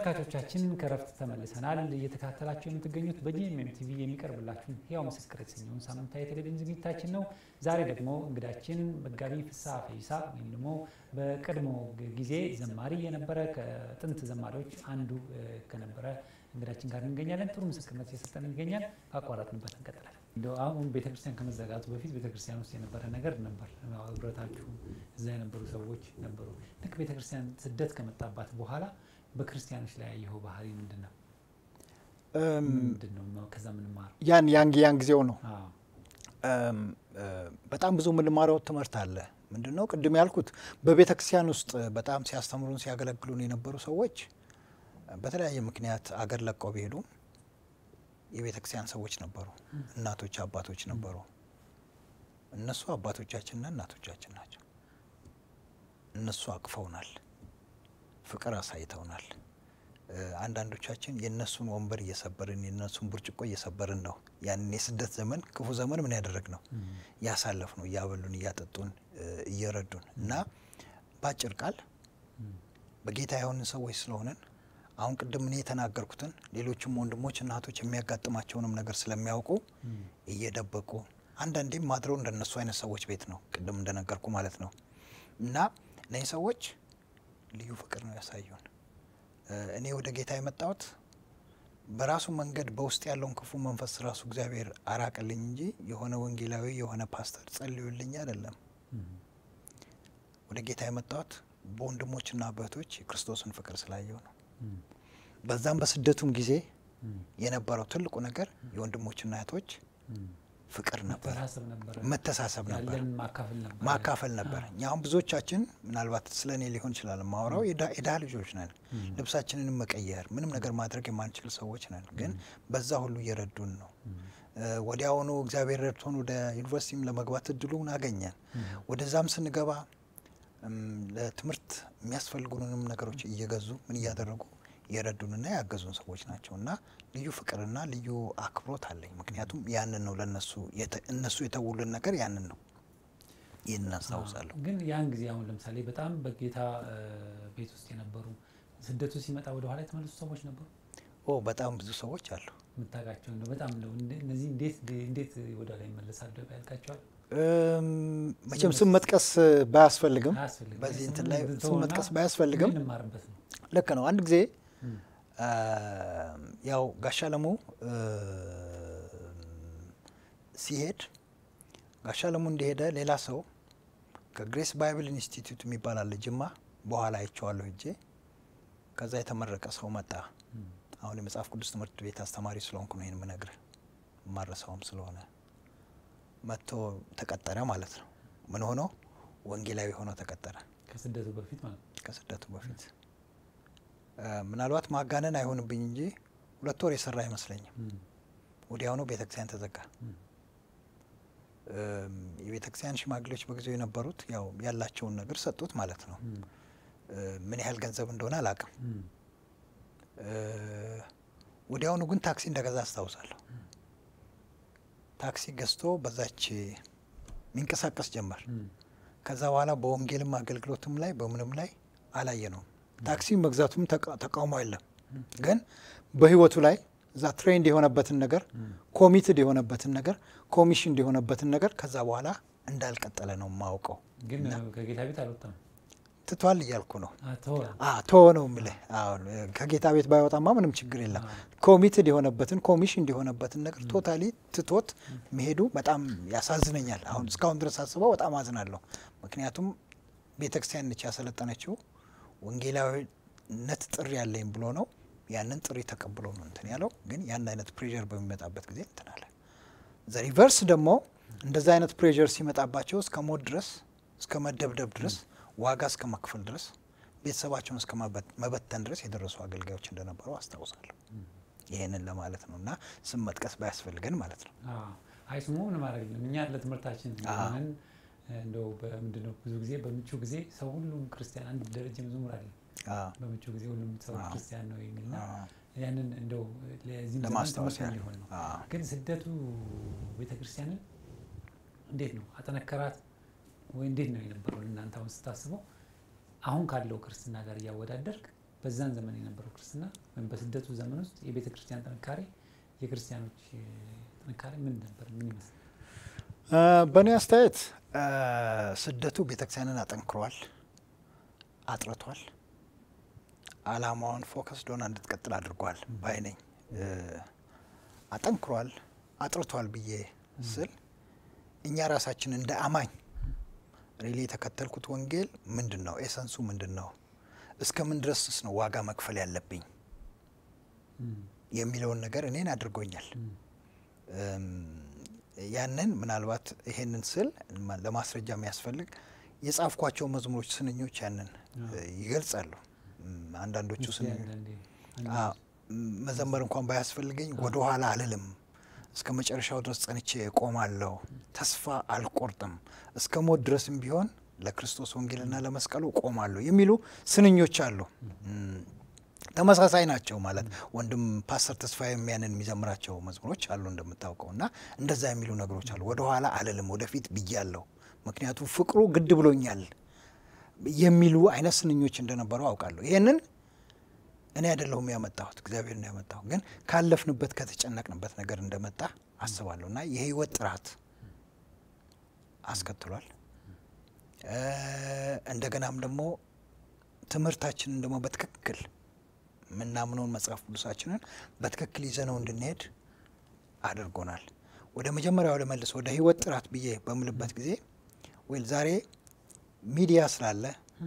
ተመልካቾቻችን ከረፍት ተመልሰናል። እየተከታተላችሁ የምትገኙት በጂኤምኤም ቲቪ የሚቀርብላችሁን ሕያው ምስክር የተሰኘውን ሳምንታዊ የቴሌቪዥን ዝግጅታችን ነው። ዛሬ ደግሞ እንግዳችን መጋቢ ፍስሐ ፈይሳ ወይም ደግሞ በቀድሞ ጊዜ ዘማሪ የነበረ ከጥንት ዘማሪዎች አንዱ ከነበረ እንግዳችን ጋር እንገኛለን። ጥሩ ምስክርነት እየሰጠን ይገኛል። ካቋረጥንበት እንቀጥላለን። እንደው አሁን ቤተክርስቲያን ከመዘጋቱ በፊት ቤተክርስቲያን ውስጥ የነበረ ነገር ነበር። ህብረታችሁ እዛ የነበሩ ሰዎች ነበሩ። ልክ ቤተክርስቲያን ስደት ከመጣባት በኋላ በክርስቲያኖች ላይ ያየኸው ባህሪ ምንድን ነው? ምንድን ነው ከዛ የምንማረው? ያን ያን ያን ጊዜው ነው። በጣም ብዙ የምንማረው ትምህርት አለ። ምንድን ነው ቅድም ያልኩት በቤተ ክርስቲያን ውስጥ በጣም ሲያስተምሩን ሲያገለግሉን የነበሩ ሰዎች በተለያየ ምክንያት አገር ለቀው ቢሄዱ የቤተ ክርስቲያን ሰዎች ነበሩ። እናቶች፣ አባቶች ነበሩ። እነሱ አባቶቻችንና እናቶቻችን ናቸው። እነሱ አቅፈውናል፣ ፍቅር አሳይተውናል። አንዳንዶቻችን የእነሱን ወንበር እየሰበርን የእነሱን ብርጭቆ እየሰበርን ነው ያንን የስደት ዘመን ክፉ ዘመን ምን ያደረግ ነው ያሳለፍ ነው እያበሉን እያጠጡን እየረዱን እና በአጭር ቃል በጌታ የሆንን ሰዎች ስለሆነን አሁን ቅድም እኔ የተናገርኩትን ሌሎችም ወንድሞች እናቶች የሚያጋጥማቸውንም ነገር ስለሚያውቁ እየደበቁ አንዳንዴም ማድረው እንደነሱ አይነት ሰዎች ቤት ነው ቅድም እንደነገርኩ ማለት ነው እና እነዚህ ሰዎች ልዩ ፍቅር ነው ያሳዩን። እኔ ወደ ጌታ የመጣሁት በራሱ መንገድ በውስጥ ያለውን ክፉ መንፈስ ራሱ እግዚአብሔር አራቅልኝ እንጂ የሆነ ወንጌላዊ የሆነ ፓስተር ጸልዩልኝ አይደለም። ወደ ጌታ የመጣሁት በወንድሞችና በእህቶች የክርስቶስን ፍቅር ስላየው ነው። በዛም በስደቱም ጊዜ የነበረው ትልቁ ነገር የወንድሞችና እህቶች ፍቅር ነበር፣ መተሳሰብ ነበር፣ ማካፈል ነበር። እኛ አሁን ብዙዎቻችን ምናልባት ስለ እኔ ሊሆን ይችላል ማውራው የድሃ ልጆች ነን። ልብሳችንን መቀየር ምንም ነገር ማድረግ የማንችል ሰዎች ነን። ግን በዛ ሁሉ እየረዱን ነው። ወዲያውኑ እግዚአብሔር ረድቶን ወደ ዩኒቨርሲቲም ለመግባት እድሉን አገኘን። ወደዛም ስንገባ ለትምህርት የሚያስፈልጉንም ነገሮች እየገዙ ምን እያደረጉ የረዱንና ያገዙን ሰዎች ናቸው እና ልዩ ፍቅርና ልዩ አክብሮት አለኝ። ምክንያቱም ያንን ነው ለነሱ እነሱ የተውልን ነገር ያንን ነው። ይህንን አስታውሳለሁ። ግን ያን ጊዜ አሁን ለምሳሌ በጣም በጌታ ቤት ውስጥ የነበሩ ስደቱ ሲመጣ ወደ ኋላ የተመለሱ ሰዎች ነበሩ። ኦ በጣም ብዙ ሰዎች አሉ የምታውቃቸው እንደው በጣም እንደው እነዚህ እንዴት እንዴት ወደ ኋላ ይመለሳሉ ያልካቸዋል? መቼም ስም መጥቀስ ባያስፈልግም በዚህ እንትን ላይ ስም መጥቀስ ባያስፈልግም እንማርበት ነው። ልክ ነው። አንድ ጊዜ ያው ጋሻ ለሙ ሲሄድ ጋሻ ለሙ እንደሄደ ሌላ ሰው ከግሬስ ባይብል ኢንስቲትዩት የሚባል አለ ጅማ፣ በኋላ አይቼዋለሁ ሄጄ። ከዛ የተመረቀ ሰው መጣ። አሁን የመጽሐፍ ቅዱስ ትምህርት ቤት አስተማሪ ስለሆንኩ ነው ይህን ምነግርህ፣ ማረሳውም ስለሆነ መጥቶ ተቀጠረ ማለት ነው። ምን ሆኖ ወንጌላዊ ሆኖ ተቀጠረ። ከስደቱ በፊት ማለት ነው። ከስደቱ በፊት ምናልባት ማጋነን አይሆንብኝ እንጂ ሁለት ወር የሰራ አይመስለኝም። ወዲያውኑ ቤተክርስቲያን ተዘጋ። የቤተክርስቲያን ሽማግሌዎች በጊዜው የነበሩት ያው ያላቸውን ነገር ሰጡት ማለት ነው። ምን ያህል ገንዘብ እንደሆነ አላውቅም። ወዲያውኑ ግን ታክሲ እንደገዛ አስታውሳለሁ። ታክሲ ገዝቶ በዛች የሚንቀሳቀስ ጀመር። ከዛ በኋላ በወንጌልም አገልግሎትም ላይ በምንም ላይ አላየ ነው። ታክሲ መግዛቱም ተቃውሞ የለም፣ ግን በህይወቱ ላይ እዛ ትሬንድ የሆነበትን ነገር ኮሚትድ የሆነበትን ነገር ኮሚሽን የሆነበትን ነገር ከዛ በኋላ እንዳልቀጠለ ነው የማውቀው። ግን ከጌታ ቤት አልወጣም ትቷል እያልኩ ነው። ተወ ነው የምልህ። ከጌታ ቤት ባይወጣማ ምንም ችግር የለም። ኮሚትድ የሆነበትን ኮሚሽን የሆነበትን ነገር ቶታሊ ትቶት መሄዱ በጣም ያሳዝነኛል። አሁን እስካሁን ድረስ አስበው በጣም አዝናለሁ። ምክንያቱም ቤተክርስቲያን ነች ያሰለጠነችው ወንጌላዊነት ጥሪ ያለኝ ብሎ ነው ያንን ጥሪ ተቀብሎ ነው እንትን ያለው። ግን ያን አይነት ፕሬዠር በሚመጣበት ጊዜ እንትን አለ። ዘ ሪቨርስ ደግሞ እንደዛ አይነት ፕሬዠር ሲመጣባቸው እስከ ሞት ድረስ እስከ መደብደብ ድረስ ዋጋ እስከ መክፈል ድረስ ቤተሰባቸውን እስከ መበተን ድረስ የደረሱ አገልጋዮች እንደነበሩ አስታውሳለሁ። ይህንን ለማለት ነው እና ስም መጥቀስ ባያስፈልገን ማለት ነው። አይ ስሙ ምን ማድረግ የለም እኛ ለትምህርታችን ሆነን እንደው በምንድን ነው ብዙ ጊዜ በምቹ ጊዜ ሰው ሁሉም ክርስቲያን አንድ ደረጃ መዝሙር አለ በምቹ ጊዜ ሁሉም ሰው ክርስቲያን ነው የሚልና ያንን እንደው ለዚህም ለማስታወስ ዘመን ሊሆን ነው። ግን ስደቱ ቤተክርስቲያንን እንዴት ነው አጠነከራት ወይ እንዴት ነው የነበረው? እናንተ አሁን ስታስበው አሁን ካለው ክርስትና ጋር እያወዳደርክ በዛን ዘመን የነበረው ክርስትና ወይም በስደቱ ዘመን ውስጥ የቤተ ክርስቲያን ጥንካሬ የክርስቲያኖች ጥንካሬ ምን ነበር? ምን ይመስል? በእኔ አስተያየት ስደቱ ቤተክርስቲያንን አጠንክሯል፣ አጥርቷል፣ አላማዋን ፎከስ ዶና እንድትቀጥል አድርጓል ባይ ነኝ። አጠንክሯል፣ አጥርቷል ብዬ ስል እኛ ራሳችን እንደ አማኝ ሪሊ የተከተልኩት ወንጌል ምንድን ነው? ኤሰንሱ ምንድን ነው? እስከ ምን ድረስስ ነው ዋጋ መክፈል ያለብኝ የሚለውን ነገር እኔን አድርጎኛል። ያንን ምናልባት ይሄንን ስል ለማስረጃ የሚያስፈልግ የጻፍኳቸው መዝሙሮች፣ ስንኞች ያንን ይገልጻሉ። አንዳንዶቹ ስንኞች መዘመር እንኳን ባያስፈልገኝ ወደ ኋላ አልልም፣ እስከ መጨረሻው ድረስ ጸንቼ እቆማለሁ፣ ተስፋ አልቆርጥም፣ እስከ ሞት ድረስም ቢሆን ለክርስቶስ ወንጌልና ለመስቀሉ እቆማለሁ የሚሉ ስንኞች አሉ። ተመሳሳይ ናቸው ማለት ወንድም ፓስተር ተስፋዬ የሚያንን የሚዘምራቸው መዝሙሮች አሉ እንደምታውቀው እና እንደዛ የሚሉ ነገሮች አሉ። ወደ ኋላ አልልም ወደፊት ብያለሁ፣ ምክንያቱም ፍቅሩ ግድ ብሎኛል የሚሉ አይነት ስንኞች እንደነበሩ አውቃለሁ። ይህንን እኔ አይደለሁም ያመጣሁት፣ እግዚአብሔር ነው ያመጣሁ። ግን ካለፍንበት ከተጨነቅንበት ነገር እንደመጣ አስባለሁ እና የህይወት ጥራት አስከትሏል። እንደገናም ደግሞ ትምህርታችንን ደግሞ በትክክል የምናምነውን መጽሐፍ ቅዱሳችንን በትክክል ይዘነው እንድንሄድ አድርጎናል። ወደ መጀመሪያው ለመልስ ወደ ህይወት ጥራት ብዬ በምልበት ጊዜ ወይ ዛሬ ሚዲያ ስላለ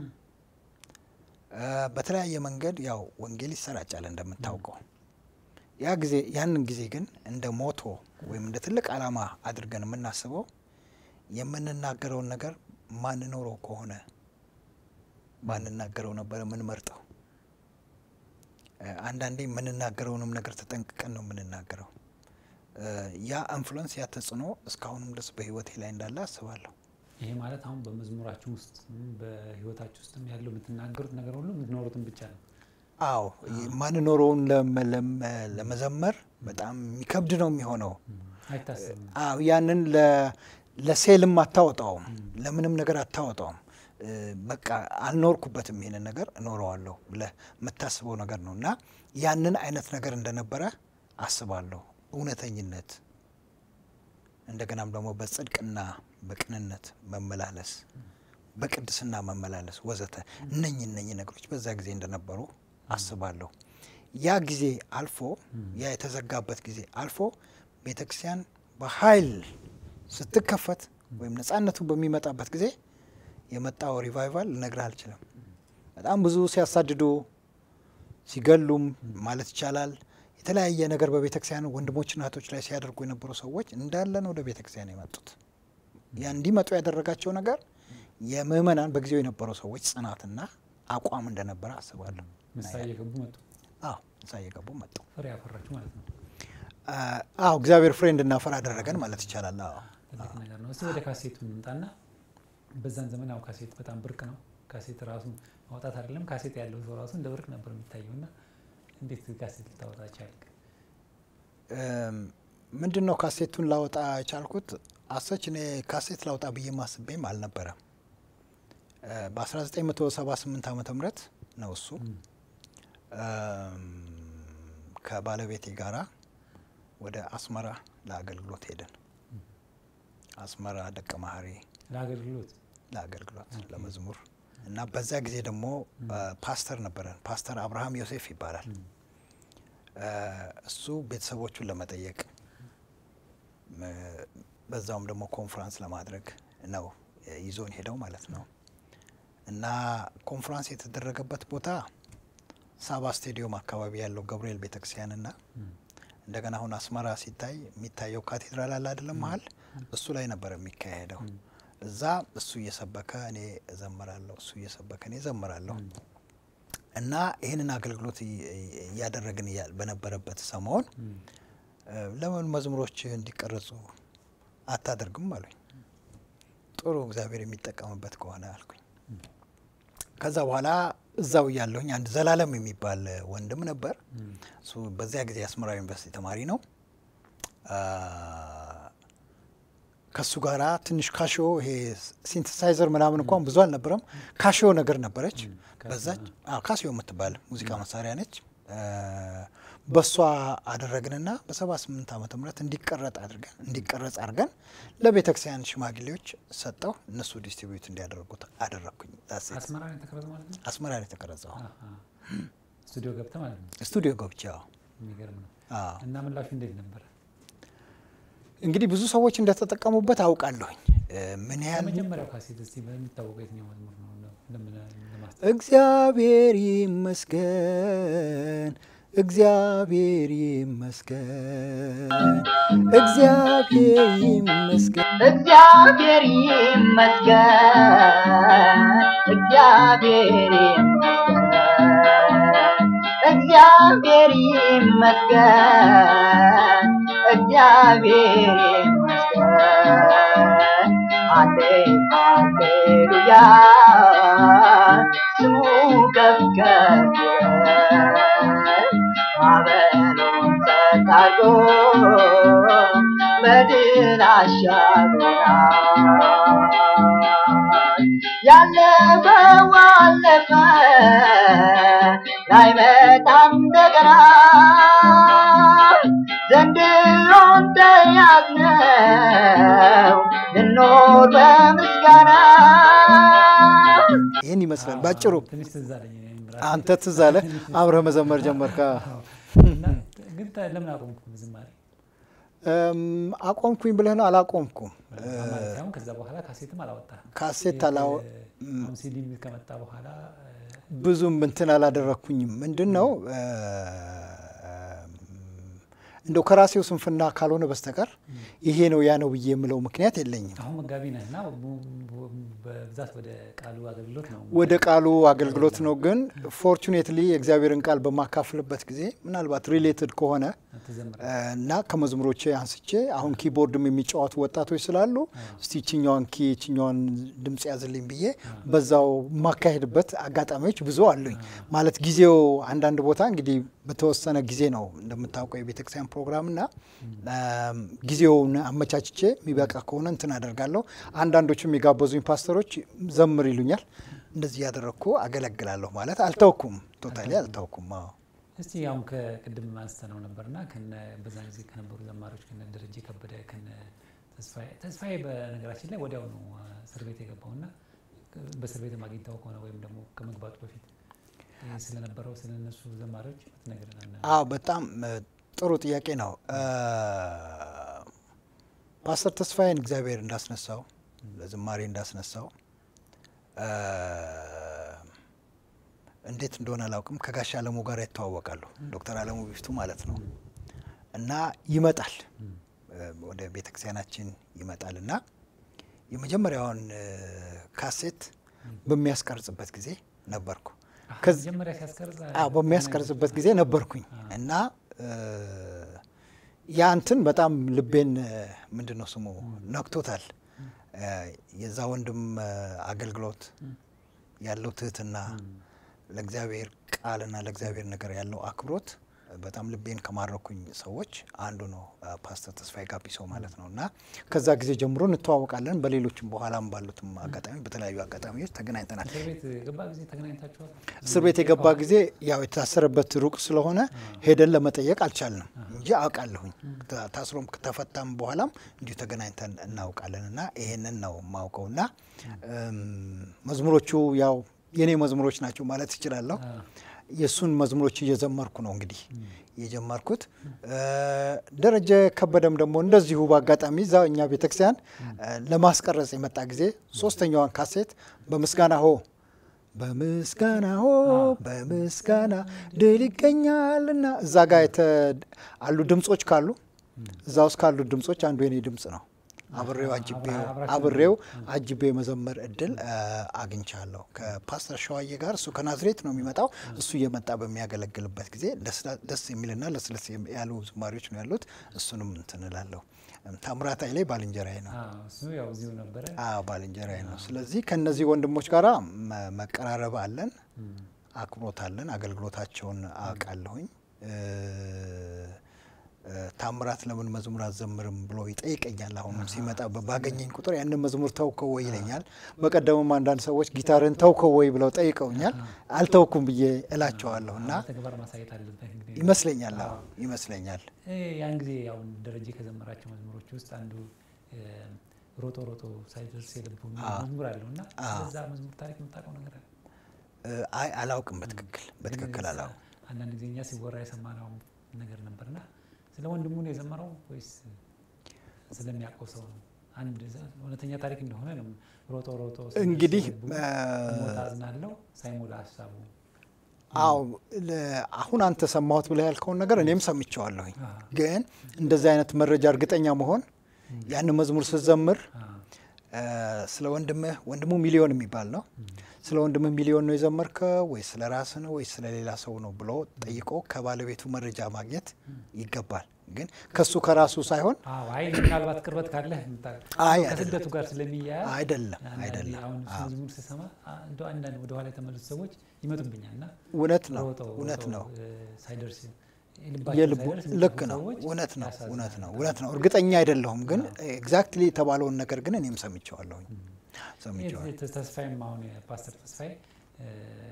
በተለያየ መንገድ ያው ወንጌል ይሰራጫል እንደምታውቀው። ያ ጊዜ ያንን ጊዜ ግን እንደ ሞቶ ወይም እንደ ትልቅ ዓላማ አድርገን የምናስበው የምንናገረውን ነገር ማንኖረው ከሆነ ባንናገረው ነበረ የምንመርጠው። አንዳንዴ የምንናገረውንም ነገር ተጠንቅቀን ነው የምንናገረው። ያ ኢንፍሉዌንስ ያ ተጽዕኖ እስካሁንም ድረስ በህይወቴ ላይ እንዳለ አስባለሁ። ይሄ ማለት አሁን በመዝሙራችሁ ውስጥ በህይወታችሁ ውስጥም ያለው የምትናገሩት ነገር ሁሉ የምትኖሩትን ብቻ ነው። አዎ ማንኖረውን ለመዘመር በጣም የሚከብድ ነው የሚሆነው። አይታሰብም። አዎ ያንን ለሴልም አታወጣውም፣ ለምንም ነገር አታወጣውም። በቃ አልኖርኩበትም ይሄንን ነገር እኖረዋለሁ ብለህ የምታስበው ነገር ነው እና ያንን አይነት ነገር እንደነበረ አስባለሁ። እውነተኝነት እንደገናም ደግሞ በጽድቅና በቅንነት መመላለስ፣ በቅድስና መመላለስ ወዘተ እነኝ እነኝ ነገሮች በዛ ጊዜ እንደነበሩ አስባለሁ። ያ ጊዜ አልፎ ያ የተዘጋበት ጊዜ አልፎ ቤተ ክርስቲያን በኃይል ስትከፈት ወይም ነጻነቱ በሚመጣበት ጊዜ የመጣው ሪቫይቫል ልነግርህ አልችልም። በጣም ብዙ ሲያሳድዱ ሲገሉም ማለት ይቻላል የተለያየ ነገር በቤተ ክርስቲያን ወንድሞችና እህቶች ላይ ሲያደርጉ የነበሩ ሰዎች እንዳለን ወደ ቤተ ክርስቲያን የመጡት ያ እንዲመጡ ያደረጋቸው ነገር የምእመናን በጊዜው የነበሩ ሰዎች ጽናትና አቋም እንደነበረ አስባለሁ። ምሳ እየገቡ መጡ። አዎ ምሳ እየገቡ መጡ። ፍሬ ያፈራችሁ ማለት ነው። አዎ እግዚአብሔር ፍሬ እንድናፈር አደረገን ማለት ይቻላል። አዎ ትልቅ ነገር ነው። እስቲ ወደ ካሴቱ እንምጣና በዛን ዘመን ያው ካሴት በጣም ብርቅ ነው። ካሴት ራሱ ማውጣት አይደለም ካሴት ያለው ሰው ራሱ እንደ ብርቅ ነበር የሚታየው እና እንዴት ካሴት ልታወጣ ቻልክ? ምንድን ነው ካሴቱን ላወጣ የቻልኩት? አሰች እኔ ካሴት ላውጣ ብዬ ማስቤም አልነበረም። በ1978 ዓመተ ምህረት ነው እሱ ከባለቤቴ ጋራ ወደ አስመራ ለአገልግሎት ሄደን አስመራ ደቀ መሀሪ ለአገልግሎት ለአገልግሎት ለመዝሙር እና በዛ ጊዜ ደግሞ ፓስተር ነበረን። ፓስተር አብርሃም ዮሴፍ ይባላል። እሱ ቤተሰቦቹን ለመጠየቅ በዛውም ደግሞ ኮንፍራንስ ለማድረግ ነው ይዞን ሄደው ማለት ነው። እና ኮንፍራንስ የተደረገበት ቦታ ሳባ ስቴዲዮም አካባቢ ያለው ገብርኤል ቤተክርስቲያንና እንደገና አሁን አስመራ ሲታይ የሚታየው ካቴድራል አለ አይደለም መሀል እሱ ላይ ነበር የሚካሄደው። እዛ እሱ እየሰበከ እኔ እዘምራለሁ፣ እሱ እየሰበከ እኔ እዘምራለሁ። እና ይህንን አገልግሎት እያደረግን በነበረበት ሰሞን ለምን መዝሙሮች እንዲቀረጹ አታደርግም አሉኝ። ጥሩ እግዚአብሔር የሚጠቀምበት ከሆነ አልኩኝ። ከዛ በኋላ እዛው እያለሁኝ አንድ ዘላለም የሚባል ወንድም ነበር። እሱ በዚያ ጊዜ አስመራ ዩኒቨርሲቲ ተማሪ ነው። ከሱ ጋራ ትንሽ ካሽዮ ይሄ ሲንተሳይዘር ምናምን እንኳን ብዙ አልነበረም። ካሽዮ ነገር ነበረች። በዛች አዎ ካሲዮ የምትባል ሙዚቃ መሳሪያ ነች። በሷ አደረግንና በሰባ ስምንት ዓመተ ምህረት እንዲቀረጥ አድርገን እንዲቀረጽ አድርገን ለቤተ ክርስቲያን ሽማግሌዎች ሰጠው። እነሱ ዲስትሪቢዩት እንዲያደርጉት አደረግኩኝ። ዳሴ አስመራ ነው የተቀረጸው ማለት ነው። አስመራ ነው የተቀረጸው። አሃ። ስቱዲዮ ገብተህ ማለት ነው። ስቱዲዮ ገብቼ አዎ። የሚገርም ነው። አዎ። እና ምላሹ እንዴት ነበረ? እንግዲህ ብዙ ሰዎች እንደተጠቀሙበት አውቃለሁኝ። እ፣ ምን ያህል ከመጀመሪያው ካሴት እስቲ በሚታወቀው የትኛው መዝሙር ነው ለምን ለማስታወስ እግዚአብሔር ይመስገን፣ እግዚአብሔር ይመስገን፣ እግዚአብሔር ይመስገን። እግዚአብሔር ይመስገን፣ እግዚአብሔር ይመስገን፣ እግዚአብሔር ይመስገን፣ እግዚአብሔር ይመስገን። አሌ ሃሌሉያ ስሙ ከፍ ከፍ ይበል። ማዕበሉን ጸጥ አድርጎ በድል አሻግሮናል። ያለፈው አለፈ ላይመጣም እንደገና ዘንድሮን ተያዝነው ልኖር በምስጋና ይህን ይመስላል ባጭሩ። ትንሽ ትዝ አለኝ እኔም ራሴ። አንተ ትዝ አለ አብረህ መዘመር ጀመርካ። አዎ። እና ግን ታ- ለምን አቆምኩ ዝማሬ? እም፣ አቆምኩኝ ብለህ ነው? አላቆምኩም። ማለት ሳይሆን ከዛ በኋላ ካሴትም አላወጣህም። ካሴት አላወ አሁን ሲዲ ከመጣ በኋላ ብዙም እንትን አላደረግኩኝም። ምንድን ነው እ፣ እንደው ከራሴው ስንፍና ካልሆነ በስተቀር ይሄ ነው ያ ነው ብዬ የምለው ምክንያት የለኝም። አሁን መጋቢ ነህ እና ቡ- ቡ- በብዛት ወደ ቃሉ አገልግሎት ነው ወደ ቃሉ አገልግሎት ነው። ግን ፎርቹኔትሊ የእግዚአብሔርን ቃል በማካፍልበት ጊዜ ምናልባት ሪሌትድ ከሆነ ትዘምራለህ። እ፣ እና ከመዝሙሮቼ አንስቼ አሁን ኪቦርድም የሚጫወቱ ወጣቶች ስላሉ እስቲ ይችኛዋን ኪ ይችኛዋን ድምፅ ያዝልኝ ብዬ በዛው የማካሄድበት አጋጣሚዎች ብዙ አሉኝ። ማለት ጊዜው አንዳንድ ቦታ እንግዲህ በተወሰነ ጊዜ ነው እንደምታውቀው የቤተክርስቲያን ፕሮግራም እና እም፣ ጊዜውን አመቻችቼ የሚበቃ ከሆነ እንትን አደርጋለሁ። አንዳንዶቹም የጋበዙኝ ፓስተሮች ዘምር ይሉኛል። እንደዚህ ያደረግኩ አገለግላለሁ ማለት አልተውኩም፣ ቶታሊ አልተውኩም። አዎ እስቲ አሁን ከቅድም አንስተ ነው ነበርና ከነ በዛን ጊዜ ከነበሩ ዘማሪዎች ከነ ደረጀ ከበደ ከነ ተስፋዬ ተስፋዬ በነገራችን ላይ ወዲያው ነው አ፣ እስር ቤት የገባውና በእስር ቤት አግኝተው ከሆነ ወይም ደግሞ ከመግባቱ በፊት ይህ ስለነበረው ስለ እነሱ ዘማሪዎች ብትነግረን። አዎ በጣም እ፣ ጥሩ ጥያቄ ነው። እ፣ ፓስተር ተስፋዬን እግዚአብሔር እንዳስነሳው ለዝማሬ እንዳስነሳው እ፣ እንዴት እንደሆነ አላውቅም። ከጋሽ አለሙ ጋር ይተዋወቃሉ። ዶክተር አለሙ ቢፍቱ ማለት ነው እና ይመጣል እ፣ ወደ ቤተክርስቲያናችን ይመጣል እና የመጀመሪያውን እ፣ ካሴት በሚያስቀርጽበት ጊዜ ነበርኩ። ከዚ- መጀመሪያ ሲያስቀርጽ አዎ በሚያስቀርጽበት ጊዜ ነበርኩኝ እና እ፣ ያ እንትን በጣም ልቤን ምንድን ነው ስሙ ነክቶታል። እ፣ የዛ ወንድም እ፣ አገልግሎት ያለው ትህትና፣ ለእግዚአብሔር ቃልና ለእግዚአብሔር ነገር ያለው አክብሮት በጣም ልቤን ከማረኩኝ ሰዎች አንዱ ነው እ፣ ፓስተር ተስፋዬ ጋቢሶ ማለት ነው እና ከዛ ጊዜ ጀምሮ እንተዋወቃለን። በሌሎችም በኋላም ባሉትም አጋጣሚ በተለያዩ አጋጣሚዎች ተገናኝተናል። እስር ቤት ገባ ጊዜ ተገናኝታችኋል? እስር ቤት የገባ ጊዜ ያው የታሰረበት ሩቅ ስለሆነ ሄደን ለመጠየቅ አልቻልንም እንጂ አውቃለሁኝ። ታ- ታስሮም ከተፈታም በኋላም እንዲሁ ተገናኝተን እናውቃለን እና ይሄንን ነው የማውቀው እና እም፣ መዝሙሮቹ ያው የኔ መዝሙሮች ናቸው ማለት እችላለሁ። አዎ። የእሱን መዝሙሮች እየዘመርኩ ነው እንግዲህ የጀመርኩት። እ፣ ደረጀ ከበደም ደግሞ እንደዚሁ በአጋጣሚ እዛ እኛ ቤተክርስቲያን እ፣ ለማስቀረጽ የመጣ ጊዜ ሶስተኛዋን ካሴት በምስጋና ሆ በምስጋና ሆ በምስጋና ድል ይገኛልና እዛ ጋር የተ አሉ ድምጾች ካሉ እዛ ውስጥ ካሉ ድምጾች አንዱ የኔ ድምጽ ነው። አብሬው አጅቤው አብራችሁ አብሬው አጅቤ የመዘመር እድል እ፣ አግኝቻለሁ ከፓስተር ሸዋዬ ጋር። እሱ ከናዝሬት ነው የሚመጣው። እሱ እየመጣ በሚያገለግልበት ጊዜ ደስ- ደስ የሚልና ለስለስ ያሉ ዝማሪዎች ነው ያሉት። እሱንም እንትን እላለሁ። ታምራት ኃይሌ ባልንጀራዬ ነው። አዎ፣ እሱ ያው እዚሁ ነበረ። አዎ ባልንጀራዬ ነው። ስለዚህ ከነዚህ ወንድሞች ጋር መ- መቀራረብ አለን፣ አክብሮት አለን። አገልግሎታቸውን አውቃለሁኝ። እ፣ እ፣ ታምራት ለምን መዝሙር አዘምርም ብሎ ይጠይቀኛል። አሁንም ሲመጣ በ- ባገኘኝ ቁጥር ያንን መዝሙር ተውከው ወይ ይለኛል። በቀደምም አንዳንድ ሰዎች ጊታርን ተውከው ወይ ብለው ጠይቀውኛል። አልተውኩም ብዬ እላቸዋለሁ እና ተግባር ማሳየት አለበት እንግዲህ ይመስለኛል አዎ ይመስለኛል እ ያን ጊዜ አሁን ደረጀ ከዘመራቸው መዝሙሮች ውስጥ አንዱ እ፣ ሮጦ ሮጦ ሳይደርስ የልቡ የሚል አዎ። መዝሙር አለው እና አዎ። ስለዛ መዝሙር ታሪክ የምታውቀው ነገር አለ? እ፣ አይ አላውቅም በትክክል በትክክል ግን አላውቅም አንዳንድ ጊዜ እኛ ሲወራ የሰማነው ነገር ነበርና ስለ ወንድሙ ነው የዘመረው ወይስ ስለሚያውቀው ሰው ነው? አንድ ዘ- እውነተኛ ታሪክ እንደሆነ ነው። ሮጦ ሮጦ ሳይደርስ እንግዲህ የልቡ እ፣ ሞት አዝናለሁ ሳይሞላ ሀሳቡ አዎ ለ- አሁን አንተ ሰማሁት ብለህ ያልከውን ነገር እኔም ሰምቼዋለሁኝ። አ፣ ግን እንደዚህ አይነት መረጃ እርግጠኛ መሆን ያንን መዝሙር ስትዘምር አ፣ እ፣ ስለ ወንድምህ ወንድሙ ሚሊዮን የሚባል ነው። ስለ ወንድምህ ሚሊዮን ነው የዘመርከው ወይ ስለ ራስህ ነው ወይ ስለ ሌላ ሰው ነው ብሎ ጠይቆ ከባለቤቱ መረጃ ማግኘት ይገባል። ግን ከሱ ከራሱ ሳይሆን አዎ፣ አይ ምናልባት ቅርበት ካለህ የምታ- አይ ከስደቱ ጋር ስለሚያያዝ አይደለም አንዳንዴ አይደለም። አሁን እሱ አዎ፣ መዝሙር ስሰማ አ- እንደው አንዳንድ ወደኋላ የተመለሱ ሰዎች ይመጡብኛል እና እውነት ነው ሮጠው እውነት ሮጠው ነው። እ፣ ሳይደርስ የልባቸው የልቡ ሳይደርስ ልክ የሚጠፉ ነው። ሰዎች እውነት ነው ያሳዝናል እውነት ነው በጣም። እውነት ነው። እርግጠኛ አይደለሁም፣ ግን ኤግዛክትሊ የተባለውን ነገር ግን እኔም ሰምቼዋለሁኝ ሰምቼዋለሁ። ይህ ተስፋዬም አሁን ፓስተር ተስፋዬ እ፣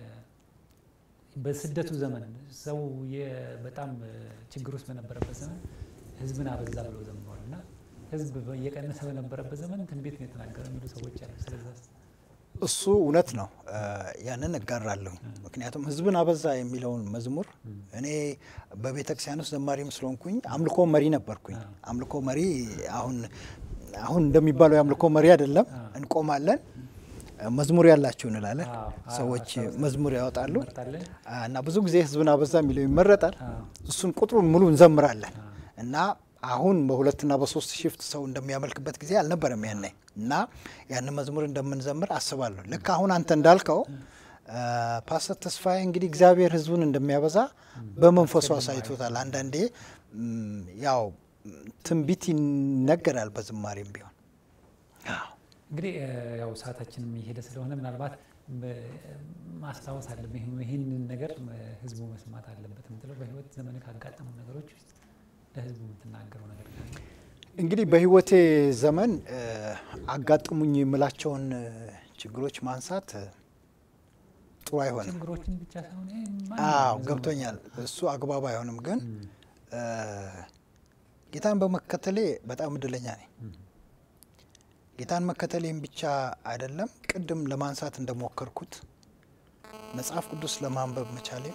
በስደቱ ዘመን ሰው የ- በጣም እ፣ ችግር ውስጥ በነበረበት ዘመን ህዝብን አበዛ ብለው ዘምሯል እና ህዝብ እየቀነሰ በነበረበት ዘመን ትንቢት ነው የተናገረ የሚሉ ሰዎች አሉ። ስለዛ እሱ እውነት ነው። እ፣ ያንን እጋራለሁኝ። ምክንያቱም ህዝብን አበዛ የሚለውን መዝሙር እኔ በቤተ ክርስቲያን ውስጥ ዘማሪም ስለሆንኩኝ አምልኮ መሪ ነበርኩኝ። አዎ። አምልኮ መሪ አሁን አሁን እንደሚባለው የአምልኮ መሪ አይደለም። አዎ። እንቆማለን፣ መዝሙር ያላችሁ እንላለን። አዎ፣ አዎ፣ ሰዎች አስታውሳለሁ። መዝሙር ያወጣሉ እንመርጣለን። እና ብዙ ጊዜ ህዝብን አበዛ የሚለው ይመረጣል። አዎ፣ እሱን ቁጥሩን ሙሉ እንዘምራለን አዎ። እና አሁን በሁለትና በሶስት ሽፍት ሰው እንደሚያመልክበት ጊዜ አልነበረም ያኔ እና ያንን መዝሙር እንደምንዘምር አስባለሁ። ልክ አሁን አንተ እንዳልከው አ፣ ፓስተር ተስፋዬ እንግዲህ እግዚአብሔር ህዝቡን እንደሚያበዛ በመንፈሱ አሳይቶታል። አንዳንዴ ም፣ ያው ም፣ ትንቢት ይነገራል በዝማሬም ቢሆን አዎ። እንግዲህ እ፣ ያው ሰዓታችንም እየሄደ ስለሆነ ምናልባት በ- ማስታወስ አለብን። ይህን- ይህንን ነገር እ፣ ህዝቡ መስማት አለበት የምትለው በህይወት ዘመን ካጋጠሙ ነገሮች ውስጥ ለህዝቡ የምትናገረው ነገር ካለ? እንግዲህ በህይወቴ ዘመን እ፣ አጋጥሙኝ የምላቸውን እ፣ ችግሮች ማንሳት እ፣ ጥሩ አይሆንም። ችግሮችን ብቻ ሳይሆን ይሄ ማንኛውም አዎ ህዝቡ ገብቶኛል። እሱ አግባብ አይሆንም። ግን እም፣ እ፣ ጌታን በመከተሌ በጣም እድለኛ ነኝ። ጌታን መከተሌም ብቻ አይደለም፣ ቅድም ለማንሳት እንደሞከርኩት መጽሐፍ ቅዱስ ለማንበብ መቻሌም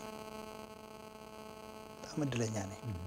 በጣም እድለኛ ነኝ። እም፣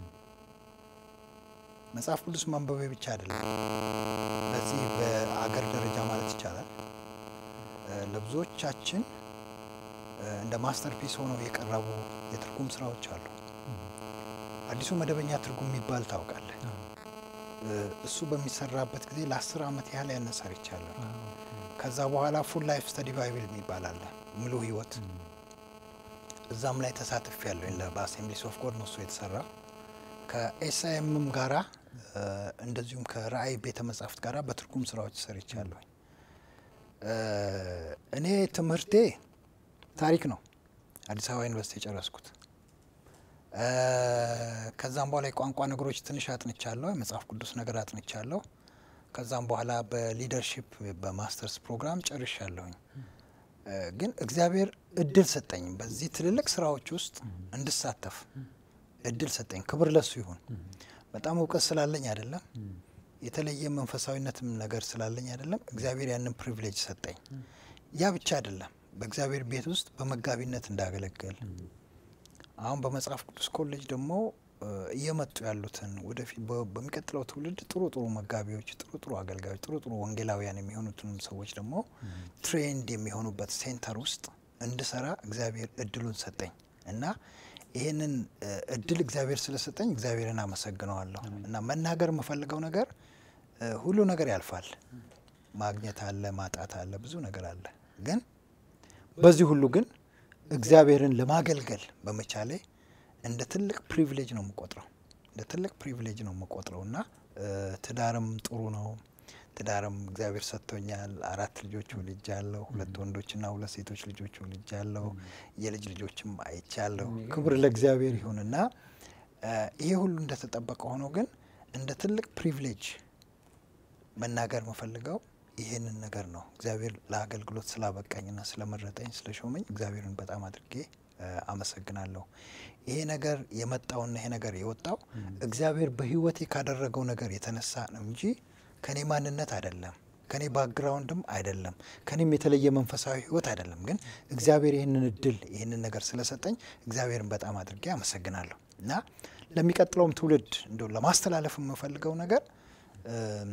መጽሐፍ ቅዱስ ማንበቤ ብቻ አይደለም፣ በዚህ በአገር ደረጃ ማለት ይቻላል እ፣ ለብዙዎቻችን እ፣ እንደ ማስተርፒስ ሆነው የቀረቡ የትርጉም ስራዎች አሉ። አዲሱ መደበኛ ትርጉም የሚባል ታውቃለህ? አዎ፣ እ፣ እሱ በሚሰራበት ጊዜ ለአስር ዓመት ያህል ያንን ሰርቻለሁ። አዎ፣ ከዛ በኋላ ፉል ላይፍ ስተዲ ባይብል የሚባል አለ፣ ሙሉ ህይወት እም፣ እዛም ላይ ተሳትፍ ያለኝ በአሴምብሊስ ኦፍ ጎድ ነው እሱ የተሰራ ከኤስአይኤምም ጋራ እ፣ እንደዚሁም ከራእይ ቤተ መጻሕፍት ጋራ በትርጉም ስራዎች ሰርቻለሁኝ። እ፣ እኔ ትምህርቴ ታሪክ ነው። አዲስ አበባ ዩኒቨርሲቲ የጨረስኩት። እ፣ ከዛም በኋላ የቋንቋ ነገሮች ትንሽ አጥንቻለሁ። የመጽሐፍ ቅዱስ ነገር አጥንቻለሁ። ከዛም በኋላ በሊደርሺፕ በማስተርስ ፕሮግራም ጨርሻለሁኝ። እ፣ ግን እግዚአብሔር እድል ሰጠኝ። በዚህ ትልልቅ ስራዎች ውስጥ እንድሳተፍ እድል ሰጠኝ። ክብር ለሱ ይሁን። እም፣ በጣም እውቀት ስላለኝ አይደለም፣ እም፣ የተለየ መንፈሳዊነትም ነገር ስላለኝ አይደለም። እግዚአብሔር ያንን ፕሪቪሌጅ ሰጠኝ። ያ ብቻ አይደለም፣ በእግዚአብሔር ቤት ውስጥ በመጋቢነት እንዳገለግል እም፣ አሁን በመጽሐፍ ቅዱስ ኮሌጅ ደግሞ እ፣ እየመጡ ያሉትን ወደፊት በ- በሚቀጥለው ትውልድ ጥሩ ጥሩ መጋቢዎች፣ ጥሩ ጥሩ አገልጋዮች፣ ጥሩ ጥሩ ወንጌላውያን የሚሆኑትን ሰዎች ደግሞ እም፣ ትሬንድ የሚሆኑበት ሴንተር ውስጥ እንድሰራ እግዚአብሔር እድሉን ሰጠኝ እና ይህንን እ፣ እድል እግዚአብሔር ስለሰጠኝ እግዚአብሔርን አመሰግነዋለሁ። አሜን። እና መናገር የምፈልገው ነገር እ፣ ሁሉ ነገር ያልፋል። ማግኘት አለ፣ ማጣት አለ፣ ብዙ ነገር አለ። ግን በዚህ ሁሉ ግን እግዚአብሔርን ለማገልገል በመቻሌ እንደ ትልቅ ፕሪቪሌጅ ነው የምቆጥረው እንደ ትልቅ ፕሪቪሌጅ ነው የምቆጥረው እና እ፣ ትዳርም ጥሩ ነው። ትዳርም እግዚአብሔር ሰጥቶኛል። አራት ልጆች ወልጃለሁ። ሁለት ወንዶችና ሁለት ሴቶች ልጆች ወልጃለሁ። የልጅ ልጆችም አይቻለሁ። የሚገርም ክብር ለእግዚአብሔር ይሁንና እ፣ ይሄ ሁሉ እንደተጠበቀ ሆኖ ግን እንደ ትልቅ ፕሪቪሌጅ መናገር የምፈልገው ይሄንን ነገር ነው። እግዚአብሔር ለአገልግሎት ስላበቃኝና ስለመረጠኝ ስለሾመኝ እግዚአብሔርን በጣም አድርጌ እ፣ አመሰግናለሁ። ይሄ ነገር የመጣውና ይሄ ነገር የወጣው እግዚአብሔር በሕይወቴ ካደረገው ነገር የተነሳ ነው እንጂ ከኔ ማንነት አይደለም፣ ከኔ ባክግራውንድም አይደለም፣ ከኔም የተለየ መንፈሳዊ ሕይወት አይደለም። ግን እግዚአብሔር ይህንን እድል ይህንን ነገር ስለሰጠኝ እግዚአብሔርን በጣም አድርጌ አመሰግናለሁ እና ለሚቀጥለውም ትውልድ እንደ ለማስተላለፍ የምፈልገው ነገር እም፣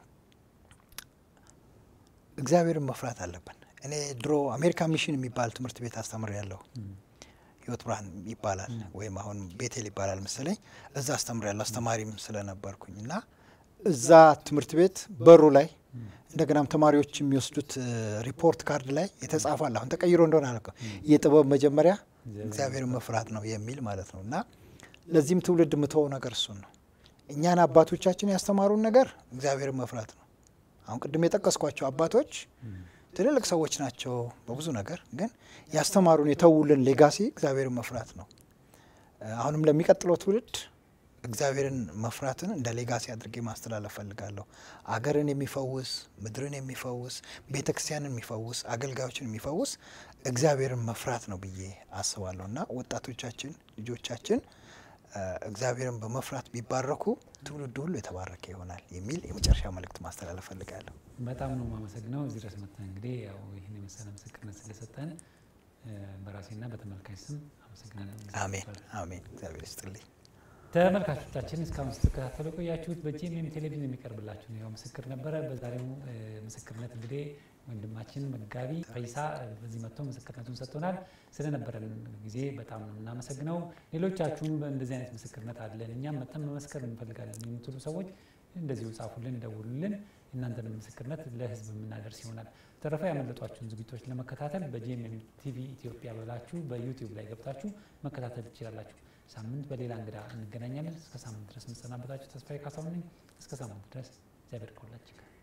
እግዚአብሔርን መፍራት አለብን። እኔ ድሮ አሜሪካ ሚሽን የሚባል ትምህርት ቤት አስተምር ያለሁ ህይወት ብርሃን ይባላል ወይም አሁን ቤቴል ይባላል መሰለኝ። እዛ አስተምር ያለሁ አስተማሪም ስለነበርኩኝ እና እዛ ትምህርት ቤት በሩ ላይ እንደገናም ተማሪዎች የሚወስዱት እ፣ ሪፖርት ካርድ ላይ የተጻፋል። አሁን ተቀይሮ እንደሆነ አላውቅም። የጥበብ መጀመሪያ እግዚአብሔርን መፍራት ነው የሚል ማለት ነው እና ለዚህም ትውልድ የምትወው ነገር እሱን ነው። እኛን አባቶቻችን ያስተማሩን ነገር እግዚአብሔርን መፍራት ነው። አሁን ቅድም የጠቀስኳቸው አባቶች ትልልቅ ሰዎች ናቸው በብዙ ነገር፣ ግን ያስተማሩን የተውልን ሌጋሲ እግዚአብሔርን መፍራት ነው። እ፣ አሁንም ለሚቀጥለው ትውልድ እግዚአብሔርን መፍራትን እንደ ሌጋሲ አድርጌ ማስተላለፍ ፈልጋለሁ። አገርን የሚፈውስ ምድርን የሚፈውስ ቤተ ክርስቲያንን የሚፈውስ አገልጋዮችን የሚፈውስ እግዚአብሔርን መፍራት ነው ብዬ አስባለሁ እና ወጣቶቻችን ልጆቻችን እ፣ እግዚአብሔርን በመፍራት ቢባረኩ ትውልዱ ሁሉ የተባረከ ይሆናል የሚል የመጨረሻ መልእክት ማስተላለፍ ፈልጋለሁ። በጣም ነው የማመሰግነው እዚህ ድረስ መጥተን እንግዲህ ያው ይህን የመሰለ ምስክርነት ስለሰጠን እ፣ በራሴና በተመልካች ስም አመሰግናለሁ። አሜን አሜን። እግዚአብሔር ይስጥልኝ። ተመልካቾቻችን እስካሁን ስትከታተሉ የቆያችሁት በጂኤምኤም ቴሌቪዥን የሚቀርብላችሁ ነው ያው ምስክር ነበረ። በዛሬው እ፣ ምስክርነት እንግዲህ ወንድማችን መጋቢ ፈይሳ እ፣ በዚህ መጥቶ ምስክርነቱን ሰጥቶናል። ስለነበረን ጊዜ በጣም ነው የምናመሰግነው። ሌሎቻችሁም እንደዚህ አይነት ምስክርነት አለን እኛም መጥተን መመስከር እንፈልጋለን የምትሉ ሰዎች እንደዚሁ ጻፉልን፣ ደውሉልን። እናንተንም ምስክርነት ለህዝብ የምናደርስ ይሆናል። ተረፈ ያመለጧችሁን ዝግጅቶች ለመከታተል በጂኤምኤም ቲቪ ኢትዮጵያ ብላችሁ በዩቲዩብ ላይ ገብታችሁ መከታተል ትችላላችሁ። ሳምንት በሌላ እንግዳ እንገናኛለን። እስከ ሳምንት ድረስ የምሰናበታችሁ ተስፋዬ ካሳሁን ነኝ። እስከ ሳምንት ድረስ እግዚአብሔር ከሁላችን ጋር